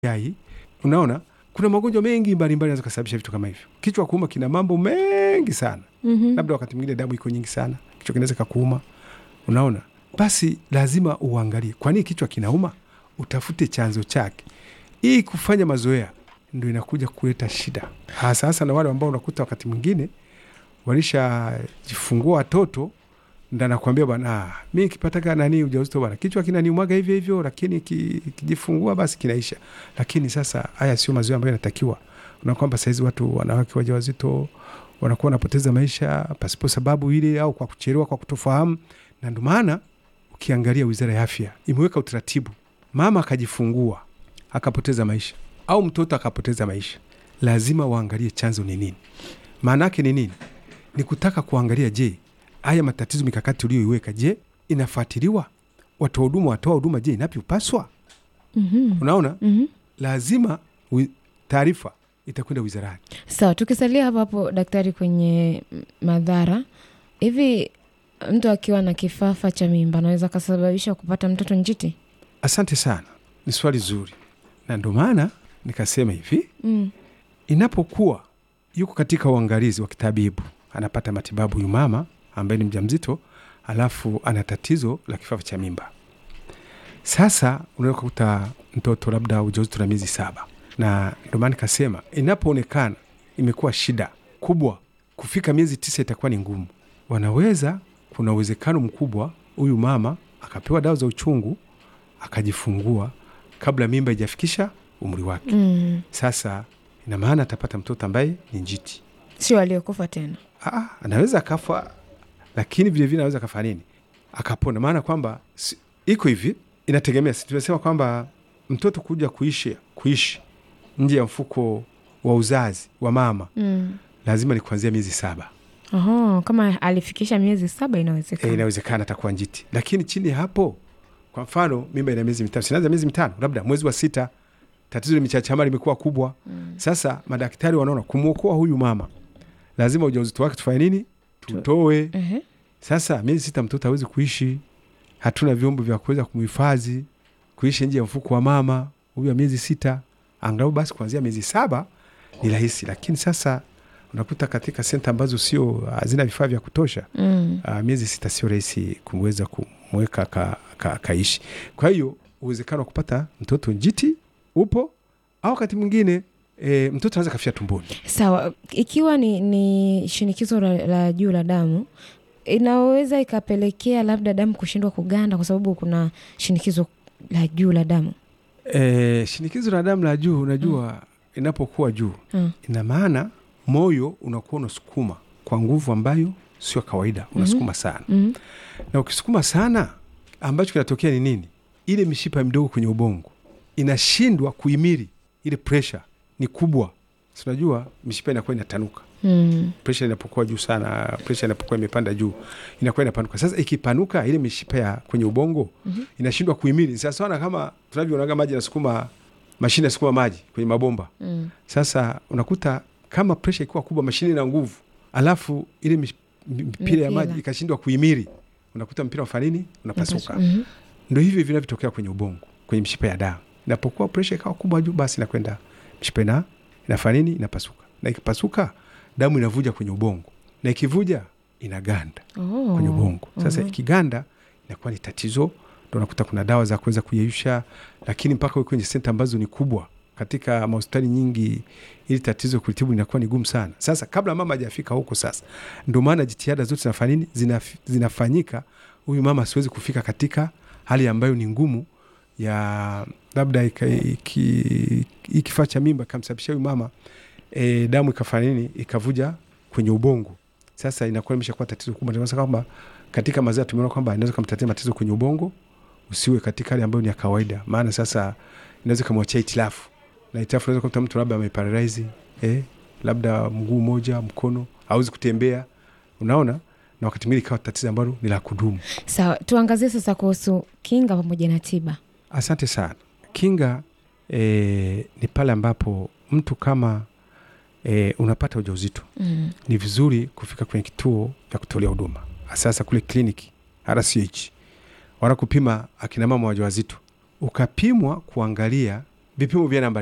yai. Unaona, kuna magonjwa mengi mbalimbali yanaweza kusababisha vitu kama hivyo. Kichwa kuuma kina mambo mengi sana, Mhm. labda wakati mwingine damu iko nyingi sana, kichwa kinaweza kakuuma. Unaona, basi lazima uangalie kwa nini kichwa kinauma, utafute chanzo chake. Hii kufanya mazoea ndo inakuja kuleta shida, hasa hasa na wale ambao unakuta wakati mwingine walishajifungua watoto ndo anakuambia bwana, ah, mi kipataka nani ujauzito bwana, kichwa kinaniumaga hivyo hivyo, lakini ki- kijifungua basi kinaisha. Lakini sasa haya sio mazoea ambayo yanatakiwa. Una kwamba sahizi watu wanawake wajawazito wanakuwa wanapoteza maisha pasipo sababu ile, au kwa kuchelewa, kwa kutofahamu. Na ndio maana ukiangalia Wizara ya Afya imeweka utaratibu, mama akajifungua akapoteza maisha au mtoto akapoteza maisha, lazima waangalie chanzo ni nini. Maana yake ni nini? Ni kutaka kuangalia, je, haya matatizo mikakati uliyoiweka, je, inafuatiliwa? Watoa huduma watoa huduma, je, inavyopaswa? Mhm. Unaona, Mhm. lazima wi- taarifa itakwenda wizarani. Sawa, tukisalia hapo hapo daktari, kwenye m- madhara hivi, mtu akiwa na kifafa cha mimba anaweza akasababisha kupata mtoto njiti? Asante sana, ni swali zuri, na ndio maana nikasema hivi, Mm. inapokuwa yuko katika uangalizi wa kitabibu, anapata matibabu huyu mama ambaye ni mjamzito, alafu ana tatizo la kifafa cha mimba. Sasa unaweza kukuta mtoto labda ujauzito na miezi saba, na ndio maana nikasema inapoonekana imekuwa shida kubwa, kufika miezi tisa itakuwa ni ngumu. Wanaweza, kuna uwezekano mkubwa huyu mama akapewa dawa za uchungu akajifungua kabla mimba ijafikisha umri wake. Mm. Sasa ina maana atapata mtoto ambaye ni njiti. Sio aliyokufa tena. Aa, anaweza akafa, lakini vilevile anaweza akafanya nini, akapona. Maana kwamba si- iko hivi, inategemea. Si tumesema kwamba mtoto kuja kuishi kuishi nje ya mfuko wa uzazi wa mama Mm. lazima ni kuanzia miezi saba. Oho, kama alifikisha miezi saba E, inawezekana. inawezekana atakuwa njiti, lakini chini ya hapo, kwa mfano mimba ina miezi mitano, sinaanza miezi mitano, labda mwezi wa sita tatizo limechachama limekuwa kubwa. Mm. Sasa madaktari wanaona kumwokoa huyu mama, lazima ujauzito wake tufanye nini? Tutoe. Ehe. Sasa miezi sita mtoto hawezi kuishi, hatuna vyombo vya kuweza kumhifadhi kuishi nje ya mfuko wa mama huyu wa miezi sita. Angalau basi kuanzia miezi saba ni rahisi, lakini sasa unakuta katika senta ambazo sio hazina vifaa vya kutosha Mm. uh, miezi sita sio rahisi kumweza kumweka ka, ka, kaishi. Kwa hiyo uwezekano wa kupata mtoto njiti upo, au wakati mwingine e, mtoto anaweza kafia tumboni. Sawa, ikiwa ni, ni shinikizo la, la juu la damu inaweza ikapelekea labda damu kushindwa kuganda kwa sababu kuna shinikizo la juu la damu. E, shinikizo la damu la juu, unajua inapokuwa juu Mm. ina maana moyo unakuwa unasukuma kwa nguvu ambayo sio kawaida, unasukuma sana, Mm. na ukisukuma sana, ambacho kinatokea ni nini? Ile mishipa midogo kwenye ubongo inashindwa kuhimili ile pressure, ni kubwa. Si unajua mishipa inakuwa inatanuka Mm. presha inapokuwa juu sana, presha inapokuwa imepanda juu inakuwa inapanuka. Sasa ikipanuka ile mishipa ya kwenye ubongo Mhm. inashindwa kuhimili. Sasa wana kama tunavyoonaga maji yanasukuma mashine yanasukuma maji kwenye mabomba. Mm. Sasa unakuta kama presha ikiwa kubwa, mashine ina nguvu, alafu ile mish- mi- mipira ya Mipira. maji ikashindwa kuhimili, unakuta mpira unafanya nini? Unapasuka. Mhm. Ndo hivi vinavyotokea kwenye ubongo, kwenye mishipa ya damu. Inapokuwa presha ikawa kubwa juu, basi inakwenda mishipa ina inafanya nini? Inapasuka, na ikipasuka damu inavuja kwenye ubongo, na ikivuja inaganda Oh. kwenye ubongo. Sasa Mhm. ikiganda inakuwa ni tatizo, ndo unakuta kuna dawa za kuweza kuyeyusha, lakini mpaka uwe kwenye senta ambazo ni kubwa katika mahospitali nyingi, ili tatizo kulitibu inakuwa ni gumu sana. Sasa kabla mama hajafika huko, sasa ndio maana jitihada zote zinafanya nini, Zinaf, zinafanyika huyu mama asiwezi kufika katika hali ambayo ni ngumu ya labda ika- iki- hii kifaa cha mimba ikamsababisha huyu mama e, damu ikafanya nini, ikavuja kwenye ubongo. Sasa inakuwa imeshakuwa tatizo kubwa. Ndio maana kwamba katika mazao tumeona kwamba inaweza kumtatia matatizo kwenye ubongo, usiwe katika hali ambayo ni ya kawaida, maana sasa inaweza kumwachia itilafu, na itilafu inaweza kuta mtu labda ameparalyze eh, labda mguu mmoja, mkono hawezi kutembea, unaona, na wakati mwingine ikawa tatizo ambalo ni la kudumu. Sawa, tuangazie sasa kuhusu kinga pamoja na tiba. Asante sana. Kinga eh, ni pale ambapo mtu kama eh, unapata ujauzito Mm. ni vizuri kufika kwenye kituo cha kutolea huduma, sasa kule kliniki RCH wanakupima akina mama wajawazito, ukapimwa kuangalia vipimo vya namba